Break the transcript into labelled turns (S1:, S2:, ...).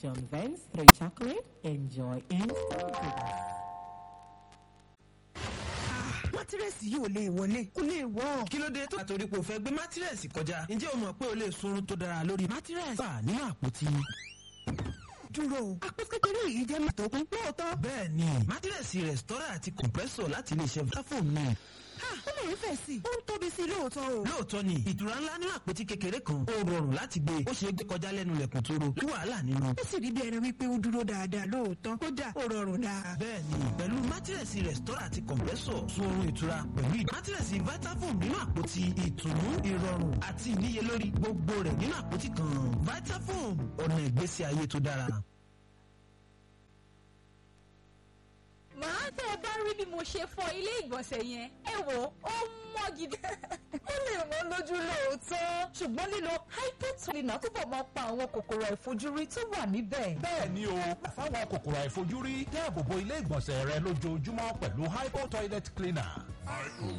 S1: John Vance 3 chocolate. Enjoy instant goodness.
S2: mátírẹ́sì yìí ò lè wọlé kó lè wọ́.
S3: kí ló dé tó àtòrí pé o fẹ́ gbé mátírẹ́sì kọjá ǹjẹ́ o mọ̀ pé o lè sunrun tó dára lórí mátírẹ́sì wà nínú àpótí.
S2: dúró o àpótí kékeré yìí jẹ́ mọ́tò kún lóòótọ́.
S3: bẹ́ẹ̀ ni mátírẹ́sì rẹ̀stọ́rà àti compressor láti iléeṣẹ́ vitafoam ni.
S2: ha ó lè fẹ̀ sí i ó ń tóbi sí i lóòótọ́ o.
S3: lóòótọ́ ni ìtura ńlá nínú àpótí kékeré kan ó rọrùn láti gbé ó ṣeé gbé kọjá lẹ́nu lẹ̀kùn tó ro ní wàhálà nínú.
S2: ó sì rí bí ẹni wípé ó dúró dáadáa lóòótọ́ kódà ó rọrùn dáa.
S3: bẹ́ẹ̀ni pẹ̀lú mátírẹ̀sì rẹ̀stọ́rà àti kọ̀m̀pẹ́sọ̀ sun oorun ìtura pẹ̀lú ìdí. mátírẹ̀sì vitafoam nínú àpótí ìtùnú ìrọ̀rùn àti ìníyelórí gbogbo rẹ̀ nínú àpótí kan vitafoam ọ̀nà ìgbésí ayé tó dára.
S4: màá tẹ́ ẹ bá rí bí mo ṣe fọ ilé ìgbọ̀nsẹ̀ yẹn ẹ wò ó mọ́ gidi.
S5: ó lè mọ́ lójú lóòótọ́ ṣùgbọ́n lílo hypotolina túbọ̀ máa pa àwọn kòkòrò àìfojúrí tó wà níbẹ̀.
S6: bẹ́ẹ̀ ni o fáwọn kòkòrò àìfojúrí dáàbòbo ilé ìgbọ̀nsẹ̀ rẹ lójoojúmọ́ pẹ̀lú hypo toilet cleaner.